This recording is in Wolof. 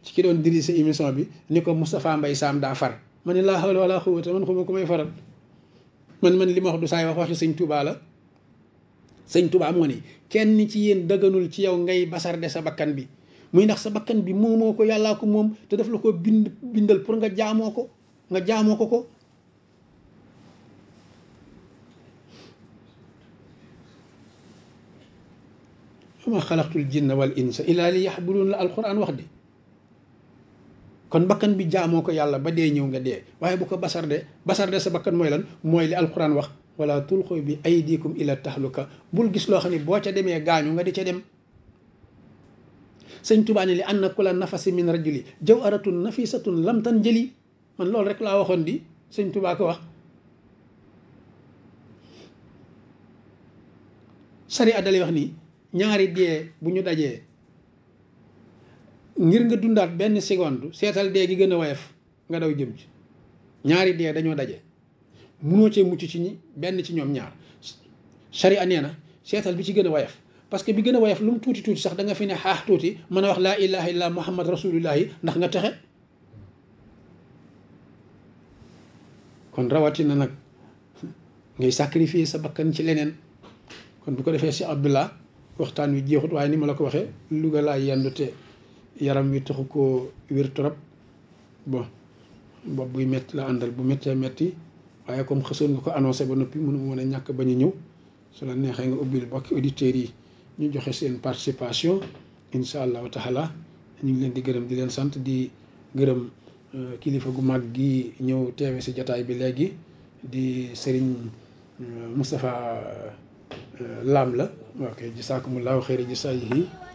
ci ki doon diri sa émission bi ni ko Moustapha Mbaye Sam daa far ma ne laa hawla wala quwwata man xuma ku may faral man man li ma wax du saay wax waxi sëñ Touba la sëñ Touba moo ni kenn ci yéen dëgganul ci yow ngay basarde sa bakkan bi muy ndax sa bakkan bi moomoo ko yàllaa ko moom te daf la ko bind bindal pour nga jaamoo ko nga jaamoo ko ko ma xalaqtul jinna wal insa illa li yaxbudun la alquran wax de kon bakkan bi jaamoo ko yàlla ba dee ñëw nga dee waaye bu ko basarde basarde sa bakkan mooy lan mooy li alquran wax wala tulqu bi aydikum ila tahluka bul gis loo xam ne boo ca demee gaañu nga di ca dem sëñ Tuubaa ne li anna kula nafasi min rajuli jawharatun nafisatun lam tan jëli man loolu rek laa waxoon di sëñ Tuubaa ko wax sari addalay wax nii ñaari dee bu ñu dajee ngir nga dundaat benn seconde seetal dee gi gën a woyof nga daw jëm ci ñaari dee dañoo daje munoo cee mucc ci ñi benn ci ñoom ñaar sharia nee na seetal bi ci gën a woyof parce que bi gën a woyof lu mu tuuti tuuti sax da nga fi ne xaax tuuti mën a wax laa ilaha illa muhammad rasulullahi ndax nga texe kon rawatina nag ngay sacrifier sa bakkan ci leneen kon bu ko defee si abdullah waxtaan wi jeexut waaye ni ma la ko waxee Louga laa yendu te yaram wi taxu koo wér trop bon bopp buy métti la àndal bu méttee métti waaye comme xësoon nga ko annoncé ba noppi mënu mën a ñàkk bañ a ñëw su la neexee nga ubbil bokki auditeurs yi ñu joxe seen participation incha allahu taala ñu ngi leen di gërëm di leen sant di gërëm kilifa gu mag gi ñëw teewe si jataay bi léegi di Serigne Moustapha Lam la ok jisaakumullahu xeyri jisaayihi